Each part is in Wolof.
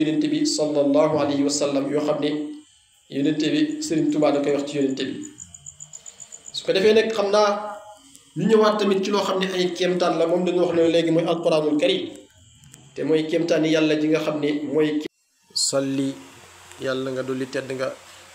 yonente bi sallallahu alayhi wa sallam yoo xam ne yonente bi Sëriñ Tuubaa da koy wax ci yonente bi su ko defee nag xam naa ñu ñëwaat tamit ci loo xam ne ay kéemtaan la moom dañu wax ne léegi mooy alquranul karim te mooy kéemtaan yi yàlla ji nga xam ne mooy salli yàlla nga dolli tedd nga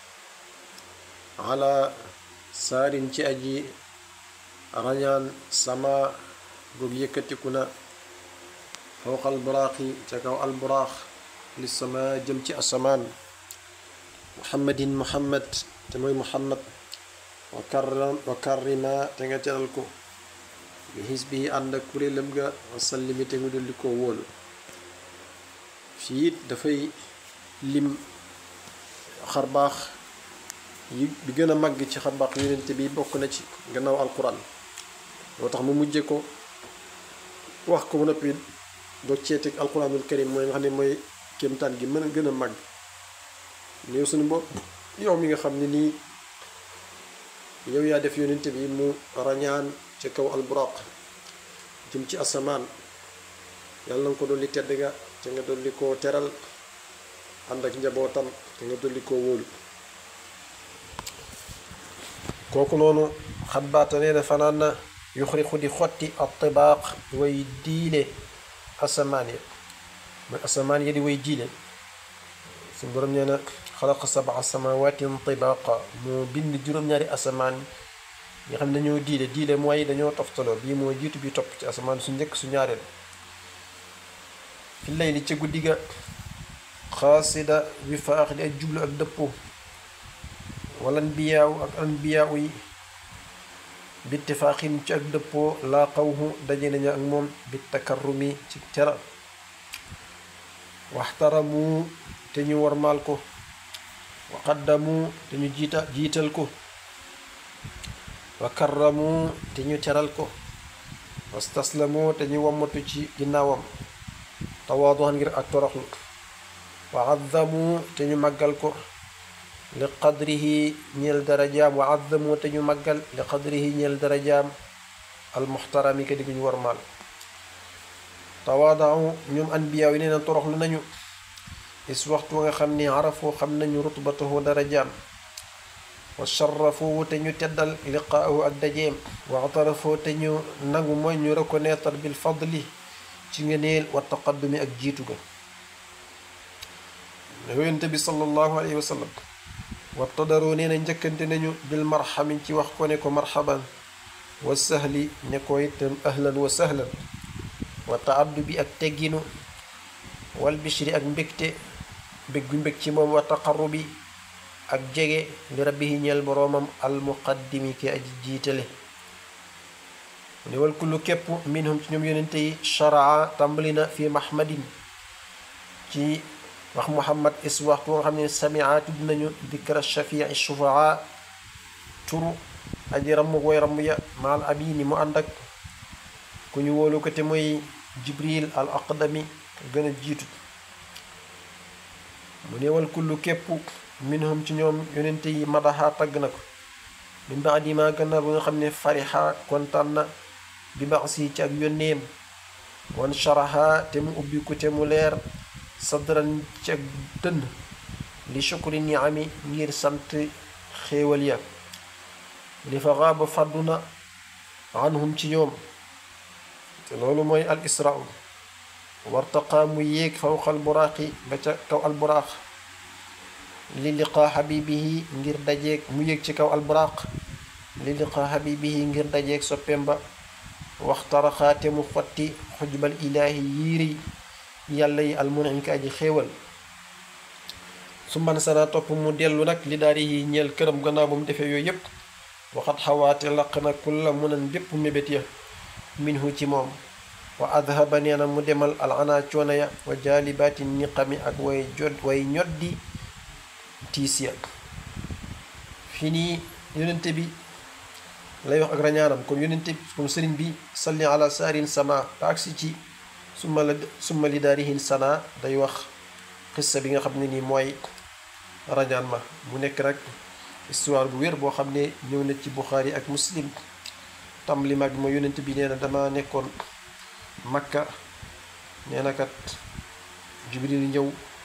ala saarin ci aji rañaan sama goog yëkkatiku na fawqa alburaaxi ca kaw alburaax li sama jëm ci asamaan muhammadin muhammad te mooy muhammad wa karram wa karrima te nga teral ko bi xisbi ànd ak kuréelam ga wa sallimi te nga dolli koo wóolu fii it dafay lim xarbaax yi bi gën a màgg ci xarbaax yonente bi bokk na ci gannaaw alquran moo tax mu mujje ko wax ko ba noppi doo ceeteeg alquranul karim mooy nga xam ne mooy kéemtaan gi mën a gën a màgg yow suñu bopp yow mi nga xam ne nii yow yaa def yonente bi mu rañaan ca kaw alburaq jëm ci asamaan yàlla nga ko dolli tedd nga te nga dolli koo teral ànd ak njabootam te nga dolli koo wóolu kooku noonu xatbaata nee na fanaan na yuxriqu di xotti attibaaq way diile asamaan ya mooy asamaan ya di way diile suñu borom nee na xalaqa sabaa samawaatin tibaaqa moo bind juróom-ñaari asamaan nga xam ne dañoo diile diile mooy dañoo toftaloo bii moo jiitu bi topp ci asamaan su njëkk su ñaareel fi layli ca guddi ga xaasida wi faax di ak jublu ak dëppoo wala anbiyaaw ak anbiyaaw yi bittifaaxin ci ak dëppoo laa xawhu daje nañu ak moom bi takarrumi ci teral waxtaramu te ñu warmaal ko wa qaddamu te ñu jiita jiital ko wa karramu te ñu teral ko wastaslamu te ñu wammatu ci ginnaawam tawaaduxan ngir ak toroxlu wa azzamu te ñu màggal ko li qadrihi ñeel darajaam wa azzamu te ñu màggal li qadrihi ñeel darajaam almuxtarami ka di ñu warmaal tawaadau ñoom anbiyaaw yi nee na toroxlu nañu is waxtu nga xam ni arafoo xam nañu rutbatahu darajaam wa sharafoo te ñu teddal liqaahu ak dajeem wa atarafoo te ñu nangu mooy ñu reconnaître bil fadli ci ngeneel wa taqaddumi ak jiitu ga yonente bi sallallahu alayhi wa sallam wabtadaroo nee na njëkkante nañu bil marxami ci wax ko ne ko marxaban wa sahli ne ko itam ahlan wa sahlan wa taaddu bi ak tegginu wal bishri ak mbégte mbég gu mbég ci moom wa taqarrubi ak jege li rabbihi ñeel boroomam almuqaddimi ki aji jiitale mu ne wal kullu képp minhum ci ñoom yonente yi sharaa tàmbali na fi mahmadin ci wax muhammad is waxtu nga xam ne samia tudd nañu dikra shafii shufaa turu aji ramm way ramm ya maal amini mu ànd ak ku ñu wóolu ko te mooy jibril al aqdami gën a jiitu mu ne wal kullu képp minhum ci ñoom yonente yi madaxa tagg na ko min baadi ma gannaaw ba nga xam ne farixa kontaan na bi bax si ci ak yónneem wan sharaha te mu ubbi ko te mu leer sadran ci ak dënn li shukri niami ngir sant xéewal ya li fa xaaba fàddu na anhum ci ñoom te loolu mooy al israa wartaqaa mu yéeg fawqa al buraaqi ba ca kaw al buraaq li liqaa xabibihi ngir dajeeg mu yéeg ci kaw al buraaq li liqaa xabibihi ngir dajeeg soppeem ba waxtaraxaa te mu xotti xujbal ilaahi yiiri yàlla yi almunim ka aji xéewal su man sana topp mu dellu nag li daari yi ñeel këram gannaaw ba mu defee yooyu yépp waxat xawaate laq na kulla munan bépp mébét ya minhu ci moom wa adhaba nee na mu demal al ana coono ya wa jaalibaati niqami ak way jot way ñoddi tiis ya fi nii yonente bi lay wax ak rañaanam comme yonente bi comme sëriñ bi salli ala saarin sama ba agsi ci summa la summa li daarihin sana day wax xissa bi nga xam ne nii mooy rañaan ma mu nekk nag histoire bu wér boo xam ne ñëw na ci Buxaari ak Muslim tam li mag ma yonent bi nee na dama nekkoon Makka nee na kat Jibril ñëw